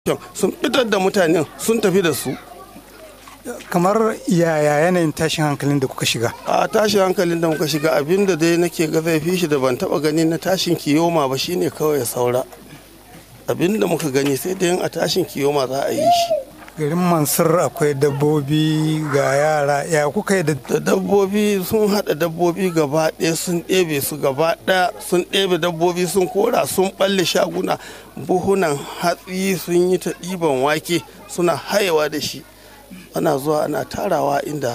sun fitar da mutanen sun tafi da su kamar yaya yanayin tashin hankalin da kuka shiga a tashin hankalin da muka shiga abin da dai nake ga zai fi shi da ban taba gani na tashin kiyoma ba shine kawai ya saura abin da muka gani sai dai a tashin kiyoma za a yi shi garin mansur akwai dabbobi ga yara ya kuka yi da da dabbobi sun haɗa dabbobi gaba ɗaya sun ɗebe su gaba ɗaya sun ɗebe dabbobi sun kora sun ɓalle shaguna buhunan hatsi sun yi ta ɗiban wake suna hayewa da shi ana zuwa ana tarawa inda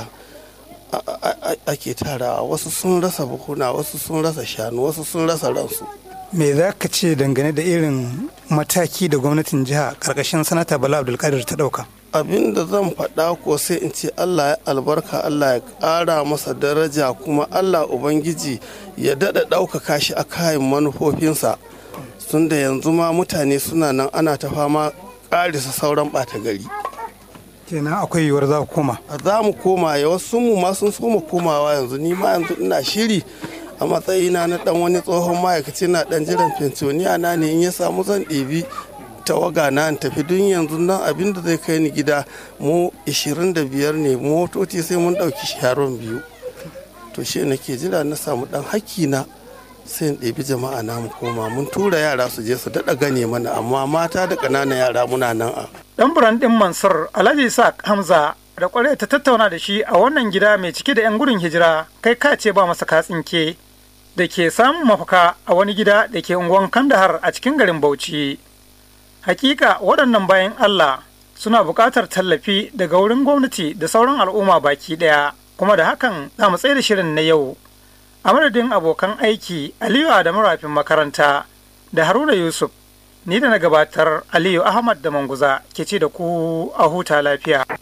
ake tarawa wasu sun rasa buhuna wasu sun rasa shanu wasu sun rasa ransu me za ka ce dangane da irin mataki da gwamnatin jiha karkashin sanata bala abdulkadir ta dauka abin da zan faɗa ko sai in ce allah ya albarka allah ya ƙara masa daraja kuma allah ubangiji ya daɗa ɗaukaka shi a kayan manufofinsa tun da yanzu ma mutane suna nan ana ta fama ƙarisa sauran ɓata gari kenan akwai yiwuwar za ku koma za mu koma ya wasu mu ma sun so mu komawa yanzu ni ma yanzu ina shiri a matsayina na dan wani tsohon ma'aikaci na dan jiran fensioniya na ne in ya samu zan ɗebi tawaga na in tafi dun yanzu nan abin da zai kai ni gida mu 25 ne motoci sai mun ɗauki sharon biyu to shi nake jira na samu dan hakki na sai in ɗebi jama'a na mu koma mun tura yara su je su daɗa gane mana amma mata da ƙananan yara muna nan a dan buran din mansur alhaji isaac hamza da kwarai ta tattauna da shi a wannan gida mai cike da 'yan gudun hijira kai ka ce ba masa katsinke da ke samun mafaka a wani gida da ke unguwan kandahar a cikin garin bauchi hakika waɗannan bayan allah suna buƙatar tallafi daga wurin gwamnati da sauran al'umma baki ɗaya kuma da hakan za mu da shirin na yau a madadin abokan aiki aliyu adamu rafin makaranta da haruna yusuf ni da na gabatar aliyu ahmad da manguza ke ce da ku a huta lafiya